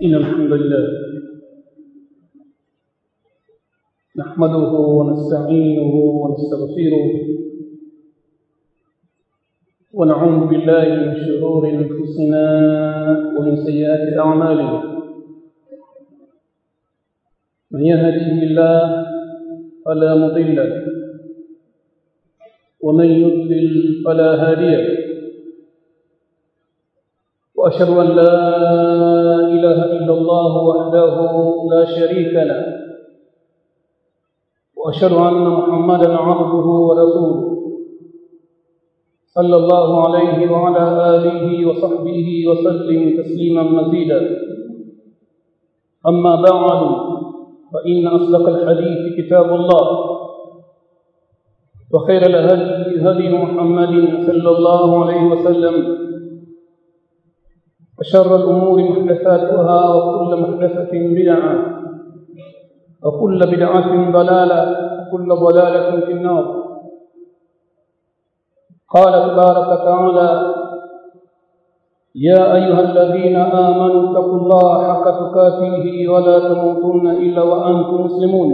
إن الحمد لله نحمده ونستعينه ونستغفره ونعوذ بالله من شرور أنفسنا ومن سيئات أعمالنا من يهده الله فلا مضل له ومن يضلل فلا هادي له واشهد ان لا اله الا الله وحده لا شريك له واشهد ان محمدا عبده ورسوله صلى الله عليه وعلى اله وصحبه وسلم تسليما مزيدا اما بعد فان اصدق الحديث كتاب الله وخير الهدي هدي محمد صلى الله عليه وسلم وشر الأمور محدثاتها وكل محدثة بدعة وكل بدعة ضلالة وكل ضلالة في النار قال تبارك تعالى يا أيها الذين آمنوا اتقوا الله حق تقاته ولا تموتن إلا وأنتم مسلمون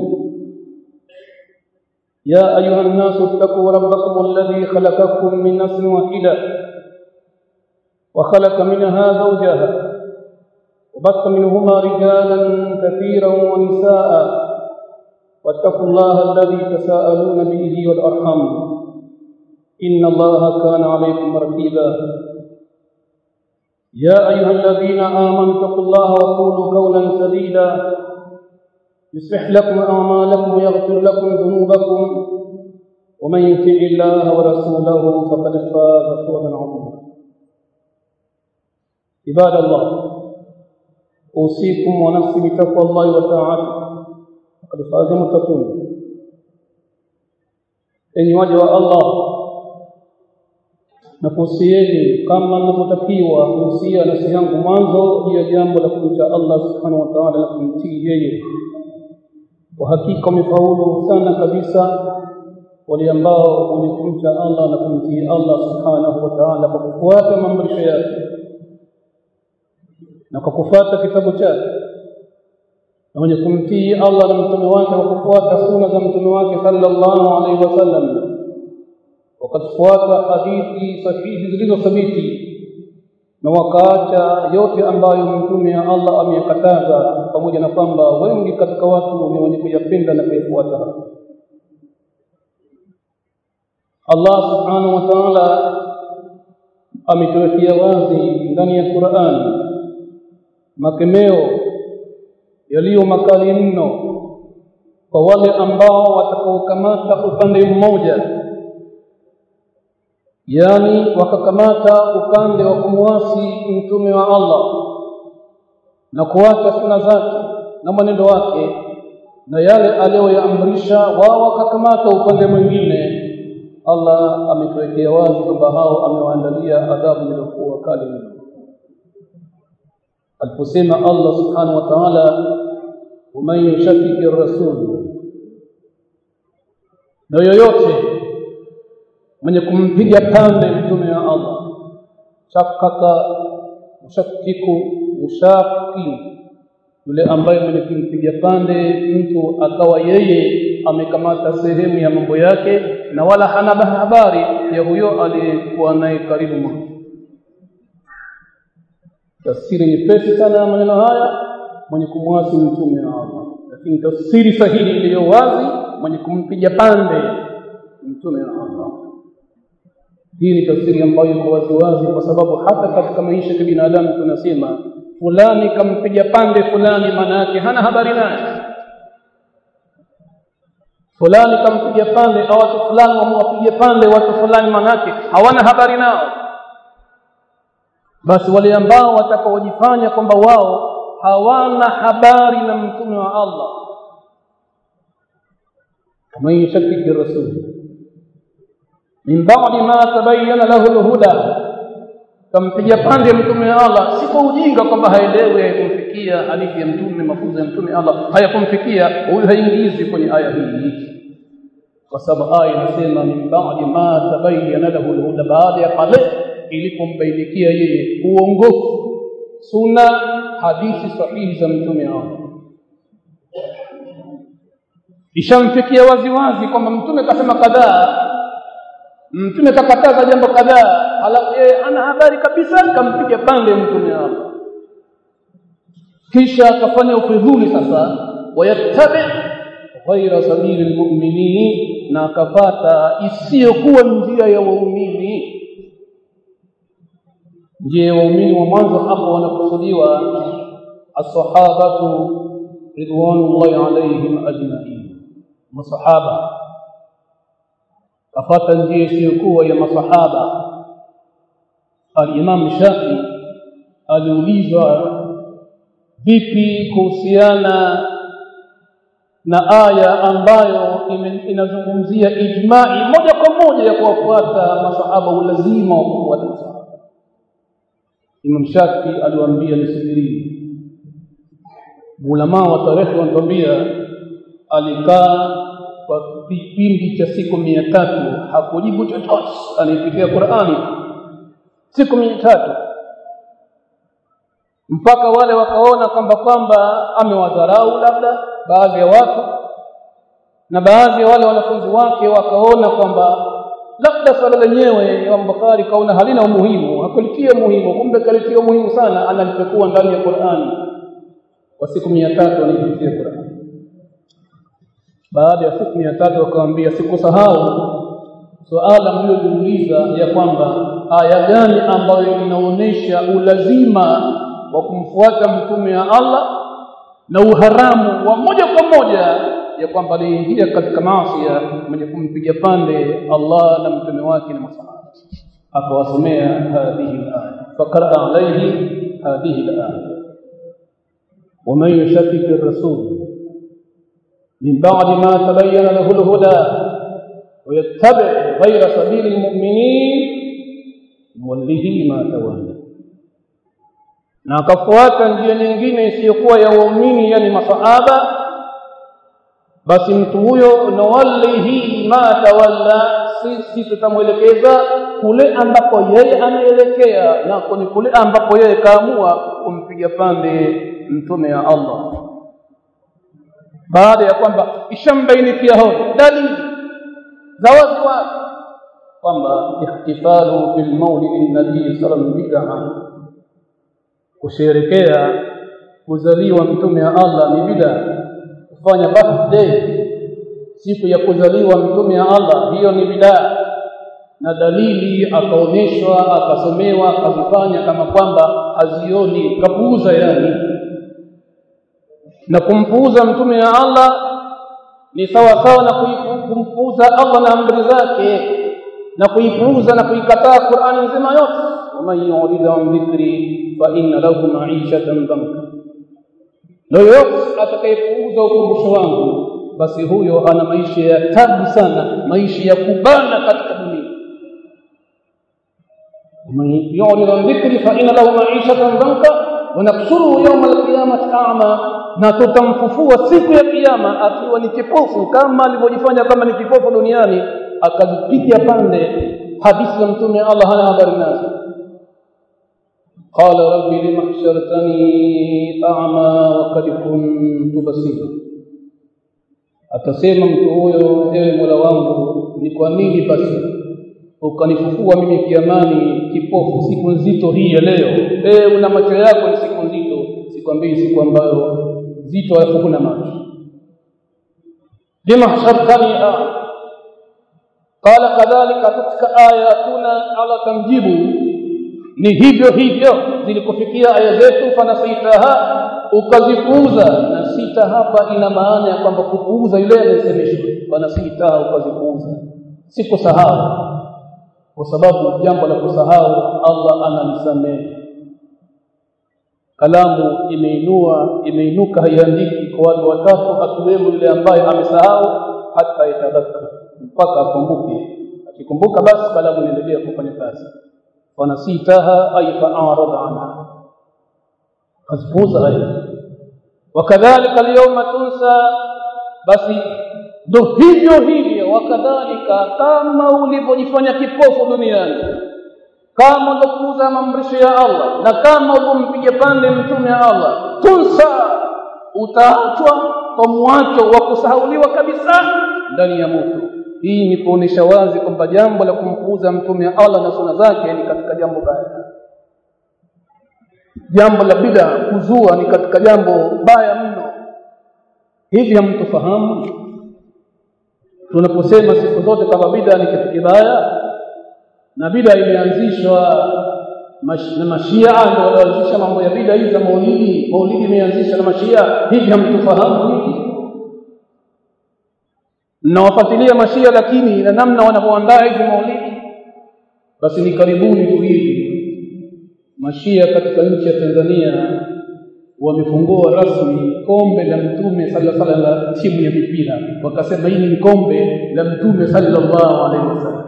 يا أيها الناس اتقوا ربكم الذي خلقكم من نفس واحدة وخلق منها زوجها وبث منهما رجالا كثيرا ونساء واتقوا الله الذي تساءلون به والأرحم إن الله كان عليكم رقيبا يا أيها الذين آمنوا اتقوا الله وقولوا قولا سديدا يصلح لكم أعمالكم ويغفر لكم ذنوبكم ومن يطع الله ورسوله فقد فاز فوزا عظيما عباد الله أوصيكم ونفسي بتقوى الله وطاعته فقد فاز المتقون enyi waja wa Allah na kuhusieni kama ninavyotakiwa kuhusia nafsi yangu mwanzo juu ya jambo la kumcha Allah subhanahu wa ta'ala na kumtii yeye kwa hakika wamefaulu sana kabisa wale ambao wenye kumcha Allah na kumtii Allah subhanahu wa ta'ala kwa kufuata maamrisho yake na kwa kufuata kitabu chake na wenye kumtii Allah na mtume wake kwa kufuata sunna za mtume wake sallallahu alaihi wasallam wakafuata hadithi sahihi zilizothabiti na wakaacha yote ambayo mtume ya Allah ameyakataza pamoja na kwamba wengi katika watu ni wenye kuyapenda na kuyafuata Allah subhanahu wa ta'ala ametuwekea wazi ndani ya Qur'an makemeo yaliyo makali mno kwa wale ambao watakaokamata upande mmoja yani wakakamata upande wa kumwasi mtume wa Allah na kuacha suna zake na mwenendo wake na yale aliyoyaamrisha wao wakakamata upande mwingine Allah ametuwekea wazi kwamba hao amewaandalia adhabu iliyokuwa kali mno aliposema Allah subhanahu wa ta'ala waman yushakkiki rasul na yoyote mwenye kumpiga pande mtume wa Allah shakaka mushakkiku mushaki yule ambaye mwenye kumpiga pande mtu akawa yeye amekamata sehemu ya mambo yake na wala hana habari ya huyo aliyekuwa naye karibu mwake tafsiri nyepesi sana ya maneno haya mwenye kumwasi mtume wa Allah lakini tafsiri sahihi iliyo wazi mwenye kumpiga pande mtume wa Allah hii ni tafsiri ambayo iko wazi wazi kwa sababu hata katika maisha ya binadamu tunasema fulani kampiga pande fulani maana yake hana habari naye fulani kampiga pande au watu fulani wamwapiga pande watu fulani maana yake hawana habari nao basi wale ambao watakaojifanya kwamba wao hawana habari na mtume wa Allah kama yashakiki rasul min ba'di ma tabayyana lahu alhuda kampiga pande mtume wa Allah si kwa ujinga kwamba haelewi haikumfikia hadithi ya mtume mafunzo ya mtume Allah hayakumfikia huyu haingizwi kwenye aya hii kwa sababu aya inasema min ba'di ma tabayyana lahu alhuda baada ya pale ilipombainikia yeye uongofu sunna hadithi sahihi za mtume wao ishamfikia waziwazi kwamba mtume kasema kadhaa mtume kakataza jambo kadhaa halafu yeye ana habari kabisa kampiga pande mtume wao kisha akafanya ufidhuli sasa wayattabi ghaira sabili lmuminini na akapata isiyokuwa njia ya waumini njia ya waumini wa mwanzo hapo wanakusudiwa assahabatu ridwanullahi alaihim ajmain masahaba kafata njia isiyokuwa ya masahaba al-Imam Shafi aliulizwa vipi kuhusiana na aya ambayo inazungumzia ijma'i moja kwa moja ya kuwafuata masahaba ulazima wa kufuata masahaba Imam Shafi aliwaambia nisubirini ulama wa tarehe wanatuambia alikaa kwa kipindi cha siku mia tatu hakujibu chochote alipitia Qur'ani siku mia tatu mpaka wale wakaona kwamba kwamba amewadharau labda baadhi ya watu na baadhi ya wale wanafunzi wake wakaona kwamba labda swala lenyewe Imam Bukhari kaona halina umuhimu hakulitia umuhimu kumbe kalitia umuhimu sana analipekua ndani ya Qur'ani kwa siku mia tatu alipitia Qur'ani baada ya siku mia tatu akamwambia sikusahau suala mliojiuliza ya kwamba aya gani ambayo inaonyesha ulazima wa kumfuata mtume wa Allah na uharamu wa moja kwa moja ya kwamba aliingia katika maasi mwenye kumpiga pande Allah na mtume wake na masahaba akawasomea hadhihi al-aya faqara alayhi hadhihi al-aya ومن يشكك الرسول من بعد ما تبين له الهدى ويتبع غير سبيل المؤمنين نوله ما تولى na akafuata njia nyingine isiyokuwa ya waumini yani masahaba basi mtu huyo nawallihi ma tawalla sisi tutamwelekeza kule ambapo yeye anaelekea na ni kule ambapo yeye kaamua kumpiga pande mtume wa Allah baada ya kwamba ishambainikia hoja dalili za wazi wazi kwamba ihtifalu bil maulid nabii sallallahu alaihi wasallam kusherekea kuzaliwa mtume wa Allah ni bid'a kufanya birthday siku ya kuzaliwa mtume wa Allah hiyo ni bid'a na dalili akaonyeshwa akasomewa akazifanya kama kwamba hazioni kapuuza yani na kumpuuza mtume wa Allah ni sawa sawa na kumpuuza Allah na amri zake na kuipuuza na kuikataa Qur'ani nzima yote waman yurid an dhikri fa inna lahu ma'ishatan dhanka na yote atakayepuuza ukumbusho wangu basi huyo ana maisha ya tabu sana maisha ya kubana katika dunia waman yurid an dhikri fa inna lahu ma'ishatan dhanka wa nahshuruhu yawma al-qiyamati a'ma na tutamfufua siku ya kiyama akiwa ni kipofu kama alivyojifanya kama ni kipofu duniani akazipiga pande hadithi za mtume Allah hana habari nazo qala rabbi lima hashartani a'ma wa qad kuntu basira atasema mtu huyo ewe Mola wangu ni kwa nini basi ukanifufua mimi kiamani kipofu siku nzito hii ya leo eh una macho yako ni siku nzito sikwambii siku ambayo nzito alafu kuna macho lima hashartani qala kadhalika katika ayatuna ala tamjibu ni hivyo hivyo zilikufikia aya zetu fanasitaha ukazipuuza na sita hapa ina maana ya kwamba kupuuza yule anayesemeshwa fanasitaha ukazipuuza si kusahau kwa sababu jambo la kusahau Allah anamsamehe kalamu imeinua imeinuka haiandiki kwa watu watatu akiwemo yule ambaye amesahau hata itadhaka mpaka akumbuke akikumbuka basi kalamu inaendelea kufanya kazi wanasitaha ay fa'arada anha azbuza aya wakadhalika alyawma tunsa basi ndo hivyo hivyo wakadhalika kama ulivyojifanya kipofu duniani kama ulivyopuuza maamrisho ya Allah na kama ulivyompiga pande mtume wa Allah tunsa utaachwa kwa mwacho wa kusahauliwa kabisa ndani ya moto hii ni kuonesha wazi kwamba jambo la kumpuuza mtume wa Allah na suna zake ni katika jambo baya jambo la bid'a kuzua ni katika jambo baya mno hivi hamtufahamu tunaposema siku zote kama bid'a ni kitu kibaya na bid'a imeanzishwa na mashia ndio walioanzisha mambo ya bid'a hizi za maulidi maulidi imeanzishwa na mashia hivi hamtufahamu hivi mnawafuatilia mashia lakini na namna wanavyoandaa hizi maulidi basi ni karibuni tu hivi mashia katika nchi ya Tanzania wamefungua rasmi kombe la mtume sallallahu alaihi wasallam la timu ya mipira wakasema hili ni kombe la mtume sallallahu alaihi wasallam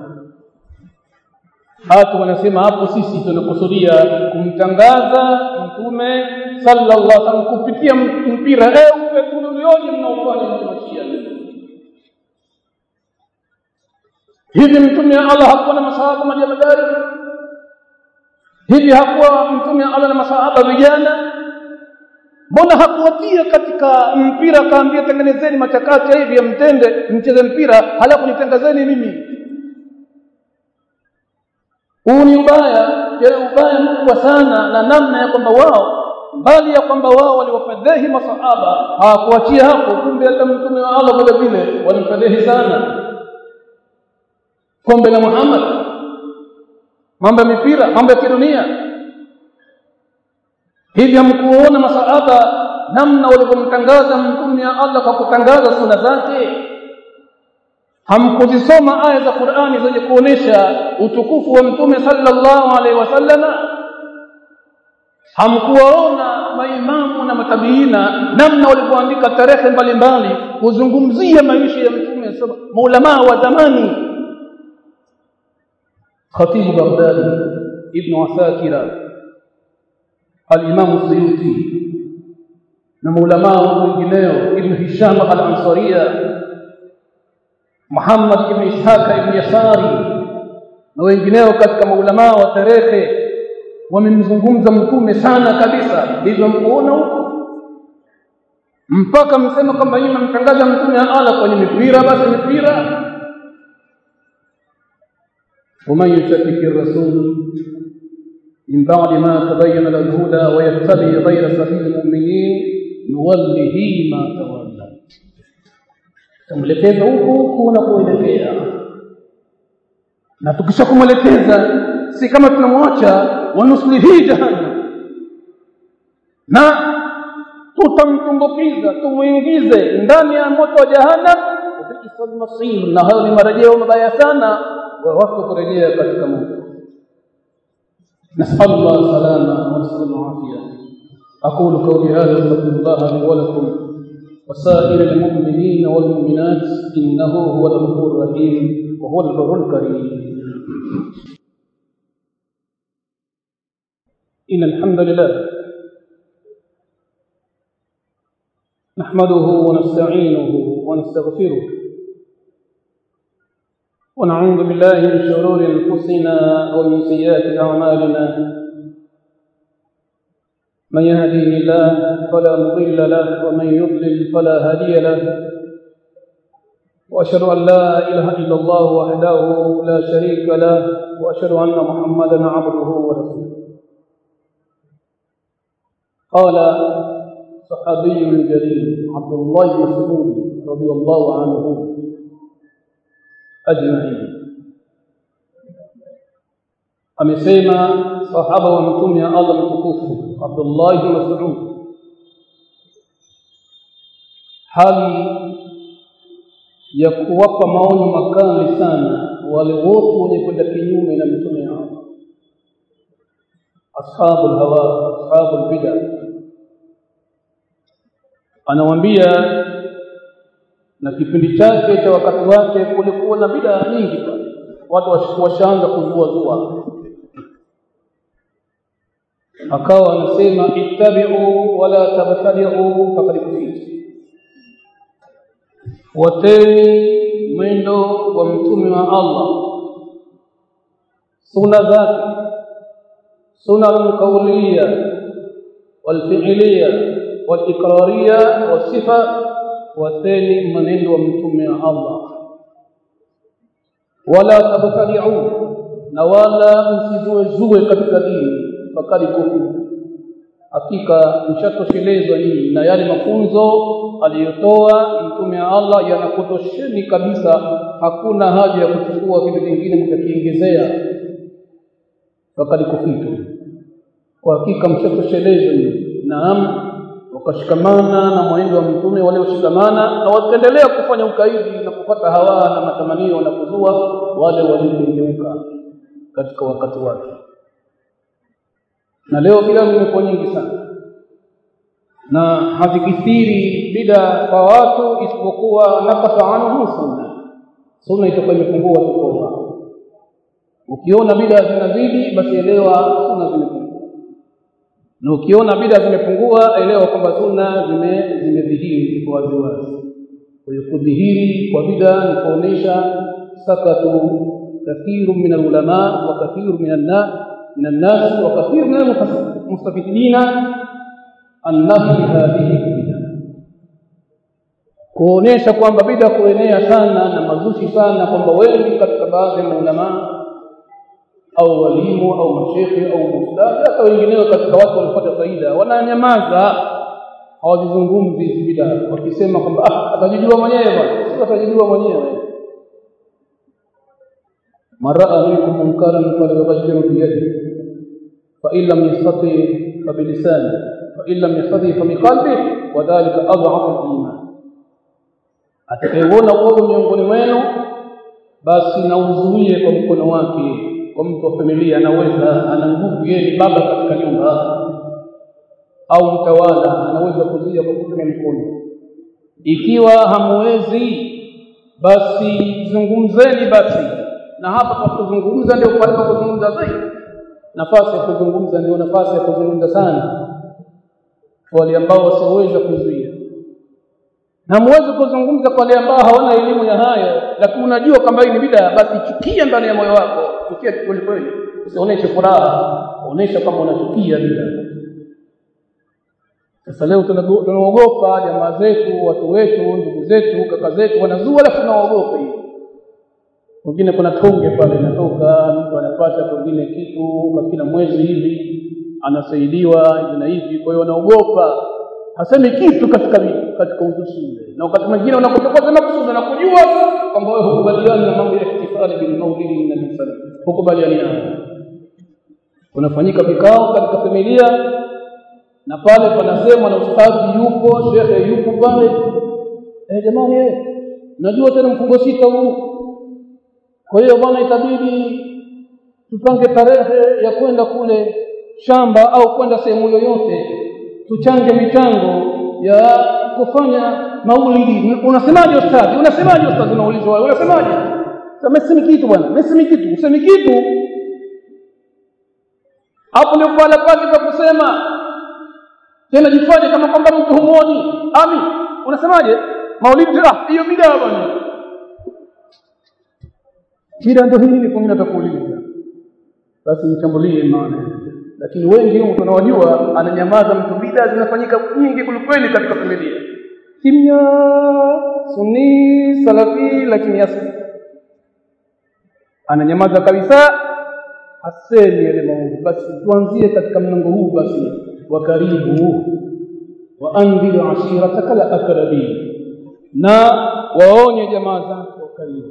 hata wanasema hapo sisi tunakusudia kumtangaza mtume sallallahu alaihi wasallam kupitia mpira eh upetulioje mnaofanya mashia hivi mtume Allah hakuwa na masahaba majamadari hivi hakuwa mtume Allah na masahaba vijana mbona hakuwatia katika mpira akaambia tengenezeni machakacha hivi ya mtende mcheze mpira halafu nitangazeni mimi huu ni ubaya tena ubaya mkubwa sana na namna ya kwamba wao mbali ya kwamba wao waliwafadhihi masahaba hawakuachia hapo kumbe hata mtume wa Allah vile vile walimfadhihi sana kombe la Muhammad mambo ya mipira mambo ya kidunia hivi hamkuona masahaba namna walivyomtangaza mtume wa Allah kwa kutangaza suna zake hamkuzisoma aya za Qur'ani zenye kuonesha utukufu wa mtume sallallahu alaihi wasallama hamkuwaona maimamu na matabiina namna walivyoandika tarehe mbalimbali kuzungumzia maisha ya mtume maulamaa wa zamani خطيب بغدادي ابن عساكر الإمام السيوطي نمولماء wengineo ابن هشام الأنصارية محمد ابن إسحاق ابن يساري na wengineo katika maulamaa wa tarehe wamemzungumza mtume sana kabisa ndivyo mkuona huko mpaka msema kwamba yeye mtangaza mtume ala kwenye mipira basi mipira ومن يشكك الرسول من بعد ما تبين له الهدى ويتبع غير سبيل المؤمنين نوله ما تولى tumlekeza huku huku unapoelekea na tukisha kumwelekeza si kama tunamwacha wanuslihi jahannam na tutamtumbukiza tumuingize ndani ya moto wa jahannam bi'sal masir na hayo ni marejeo mabaya sana wa watu kurejea katika moto نسأل الله السلامة ونسأل العافية أقول قولي هذا استغفر الله لي ولكم وسائر المؤمنين والمؤمنات إنه هو الغفور الرحيم وهو البر الكريم إن الحمد لله نحمده ونستعينه ونستغفره ونعوذ بالله من شرور انفسنا ومن سيئات اعمالنا من يهديه الله فلا مضل له ومن يضلل فلا هادي له واشهد ان لا اله الا الله وحده لا شريك له واشهد ان محمدا عبده ورسوله قال صحابي جليل عبد الله بن مسعود رضي الله عنه ajma'in amesema sahaba wa mtume wa Allah mtukufu Abdullah ibn Mas'ud hali ya kuwapa maonyo makali sana wale wote wenye kwenda kinyume na mtume wao ashabul hawa ashabul bid'ah anawaambia na kipindi chake cha wakati wake kulikuwa na bidaa nyingi pale watu washaanza kuzua zua akawa anasema ittabi'u wala tabtadi'u faqad kufitu wateni mwendo wa mtume wa Allah suna zake sunan qawliya walfi'liya waliqrariya wasifa wateni maneno wa mtume wa Allah wala tabtadi'u na wala msizue zue katika dini fakali kufu hakika mshatoshelezwa nyinyi na yale mafunzo aliyotoa mtume wa Allah yanakutosheni kabisa hakuna haja ya kuchukua vitu vingine mkakiongezea fakali kufitu kwa hakika mshatoshelezwa nyinyi naam wakashikamana na mwenendo wa mtume walioshikamana na wataendelea kufanya ukaidi na kupata hawa na matamanio na kuzua wale waliogeuka katika wakati wake na leo bila zimekuwa nyingi sana na hazikithiri bida kwa watu isipokuwa nakasa anhu sunna sunna itakuwa imepungua tukoma ukiona bida zinazidi basi elewa sunna zimepungua na ukiona bida zimepungua elewa kwamba sunna zime zimedhihiri kwa waziwazi kwa hiyo kudhihiri kwa bida ni kuonesha sakatu kathiru min alulama wa kathiru min annas من الناس وكثير من المستفيدين عن نفي هذه البدع kuonesha kwamba bida kuenea sana na mazushi sana kwamba wengi katika baadhi ya maulama au walimu au mashekhe au mustadhi hata wengineo katika watu walipata faida wananyamaza hawazizungumzi hizi bida wakisema kwamba ah atajijua mwenyewe bwana sio atajijua mwenyewe من راى منكم منكرا فليغيره بيده فان لم يستطع فبلسانه فان لم يستطع فبقلبه وذلك اضعف الايمان atakayeona uovu miongoni mwenu basi na uzuie kwa mkono wake kwa mtu wa familia anaweza ana nguvu yeye baba katika nyumba au mtawala anaweza kuzuia kwa kutumia mkono ikiwa hamwezi basi zungumzeni basi na hapa kwa kuzungumza ndio pale pa kuzungumza zaidi nafasi ya kuzungumza ndio nafasi ya kuzungumza sana wale ambao wasioweza kuzuia na muweze kuzungumza kwa wale ambao hawana elimu ya hayo lakini unajua kwamba hii ni bid'a basi chukia ndani ya moyo wako chukia kweli kweli usionyeshe furaha onesha kama unachukia bid'a sasa leo tunaogopa jamaa zetu watu wetu ndugu zetu kaka zetu wanazua alafu tunaogopa hiyo mwingine kuna tonge pale inatoka mtu anapata pengine kitu kwa kila mwezi hivi anasaidiwa hivi na hivi kwa hiyo anaogopa hasemi kitu katika katika uzushi ule na wakati mwingine unakotoka sema kusudi na kujua kwamba wewe hukubaliani na mambo ya ihtifali bil maulidi na misali hukubaliani nayo kunafanyika vikao katika familia na pale panasemwa na ustadhi yupo shekhe yupo pale eh jamani eh najua tena mfungo sita huu kwa hiyo bwana itabidi tupange tarehe ya kwenda kule shamba au kwenda sehemu yoyote tuchange michango ya kufanya maulidi unasemaje ustadhi unasemaje ustadhi unaulizwa wewe unasemaje sema kitu bwana msemi kitu usemi kitu hapo ndio pale pale pa kusema tena jifanye kama kwamba mtu humuoni ami unasemaje maulidi ah hiyo bidaa bwana bida ndio hii kwa mimi natakuuliza basi mchambulie maana lakini wengi huko tunawajua ananyamaza mtu bida zinafanyika nyingi kulikweli katika familia kimya sunni salafi lakini asli ananyamaza kabisa hasemi yale maovu basi tuanzie katika mlango huu basi wa karibu wa andhir ashirataka la akrabin na waonye jamaa zako karibu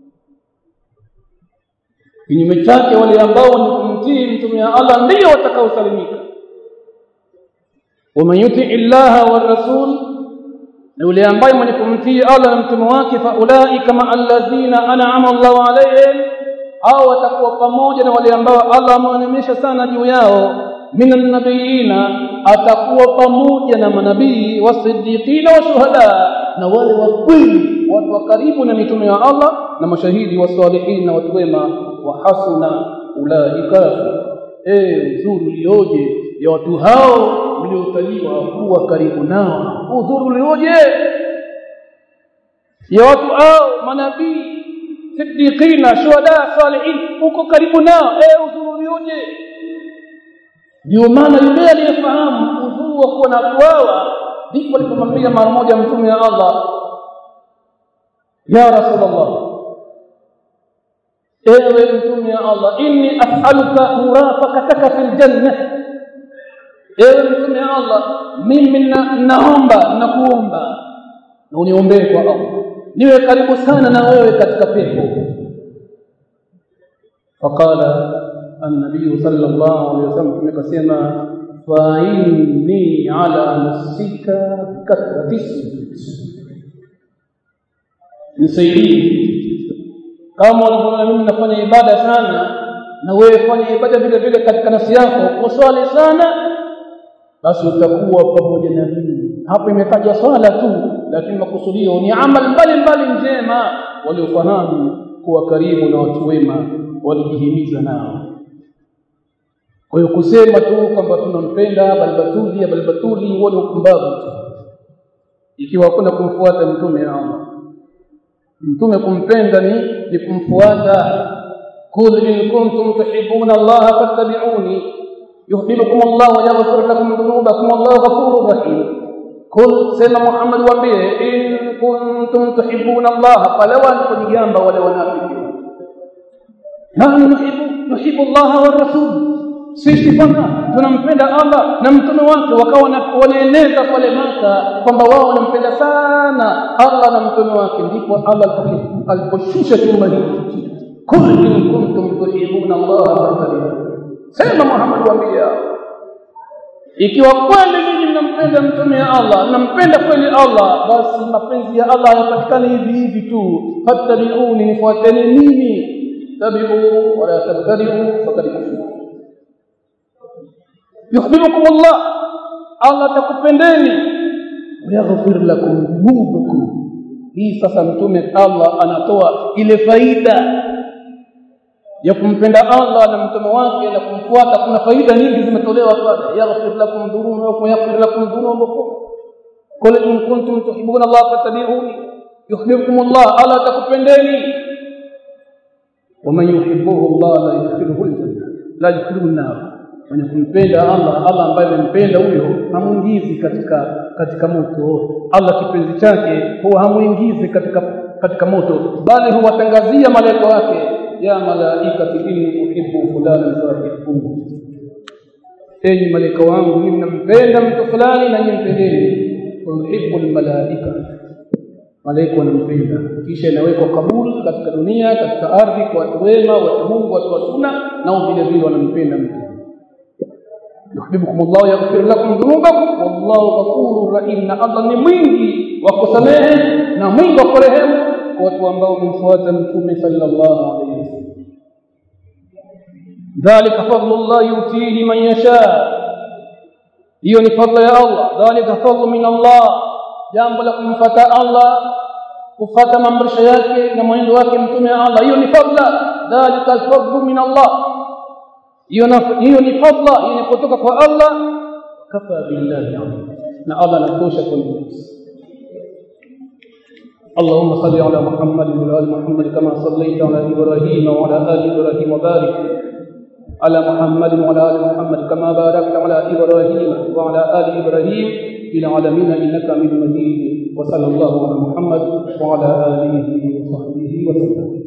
kinyume chake wale ambao ni kumtii mtume wa Allah ndio watakaosalimika waman yuti illaha war rasul na yule ambaye mwenye kumtii Allah na mtume wake fa ulaika ma alladhina an'ama Allahu alayhim au watakuwa pamoja na wale ambao Allah amewaneemesha sana juu yao minan nabiyina atakuwa pamoja na manabii wasiddiqina wa shuhada na wale wa kweli watu wa karibu na mitume wa Allah na mashahidi wa salihin na watu wema wa hasuna ulaika eh uzuri ulioje ya watu hao mliotaliwa kuwa karibu nao uzuri ulioje ya watu hao manabii siddiqina shuhada salihin uko karibu nao eh uzuri ulioje ndio maana yule aliyefahamu udhuru wa kuwa na kuawa ndipo alipomwambia mara moja mtume wa Allah ya rasulullah ewe mtume wa Allah inni as'aluka murafaqataka fil janna ewe mtume wa Allah mimi naomba nakuomba na uniombee kwa Allah niwe karibu sana na wewe katika pepo faqala النبي صلى الله عليه وسلم tumekasema fa inni ala nafsika kathrati nisaidie kama ulivyoona mimi nafanya ibada sana na wewe fanya ibada vile vile katika nafsi yako uswali sana basi utakuwa pamoja na mimi hapo imetaja swala tu lakini makusudio ni amal mbalimbali njema waliofahamu kuwa karibu na watu wema walijihimiza nao kwa hiyo kusema tu kwamba tunampenda balbatuli balbatuli huo ni ukumbavu tu ikiwa hakuna kumfuata mtume Allah mtume kumpenda ni ni kumfuata kul in kuntum tuhibbuna Allah fattabi'uni yuhibbukum Allah wa yaghfir lakum dhunubakum wallahu ghafurur rahim kul sema Muhammad waambie in kuntum tuhibbuna Allah falawa kujigamba wale wanafiki na nuhibbu nuhibbu Allah wa rasul sisi bwana tunampenda Allah na mtume wake wakawa wanaeneza pale Maka kwamba wao wanampenda sana Allah na mtume wake ndipo Allah aliposhusha chumba hiki kul in kuntum tuhibbuna Allah fattabi'uni sema Muhammad waambia ikiwa kweli mimi nampenda mtume wa Allah nampenda kweli Allah basi mapenzi ya Allah hayapatikani hivi hivi tu fattabi'uni nifuateni mimi tabi'u wala tabtadi'u faqad kufuru yuhibbukum Allah Allah atakupendeni wayaghfir lakum dhunubakum hii sasa mtume Allah anatoa ile faida ya kumpenda Allah na mtume wake na kumfuata kuna faida nyingi zimetolewa pale yaghfir lakum dhunubakum yaghfir lakum dhunubakum qul in kuntum tuhibbuna Allah fattabi'uni yuhibbukum Allah Allah atakupendeni ومن يحبه الله لا يدخله الجنه لا يدخله النار mwenye kumpenda Allah Allah ambaye amempenda huyo hamuingizi katika katika moto Allah kipenzi chake huwa hamuingizi katika katika moto bali huwatangazia malaika wake ya malaikati inni uhibbu fulana fahibbuhu enyi malaika wangu mimi nampenda mtu fulani na nyinyi mpendeni uhibbu almalaika malaika wanampenda kisha inawekwa kabul katika dunia katika ardhi kwa watu wema watu Mungu watu wa sunna nao vile vile wanampenda mtu yuhibbukum Allah yaghfir lakum dhunubakum wallahu ghafurur rahim na Allah ni mwingi wa kusamehe na mwingi wa kurehemu kwa watu ambao wamemfuata mtume sallallahu alaihi wasallam dhalika fadlullah yutihi man yasha hiyo ni fadla ya Allah dhalika fadlu min Allah jambo la kumfuata Allah kufuata maamrisho yake na mwenendo wake mtume wa Allah hiyo ni fadla dhalika alfadlu min Allah hiyo hiyo ni fadla hiyo ni kutoka kwa Allah kafa billahi na Allah anatosha kwa nafsi اللهم صل على محمد وعلى ال محمد كما صليت على ابراهيم وعلى ال ابراهيم وبارك على محمد وعلى ال محمد كما باركت على ابراهيم وعلى ال ابراهيم في العالمين انك حميد مجيد وصلى الله على محمد وعلى اله وصحبه وسلم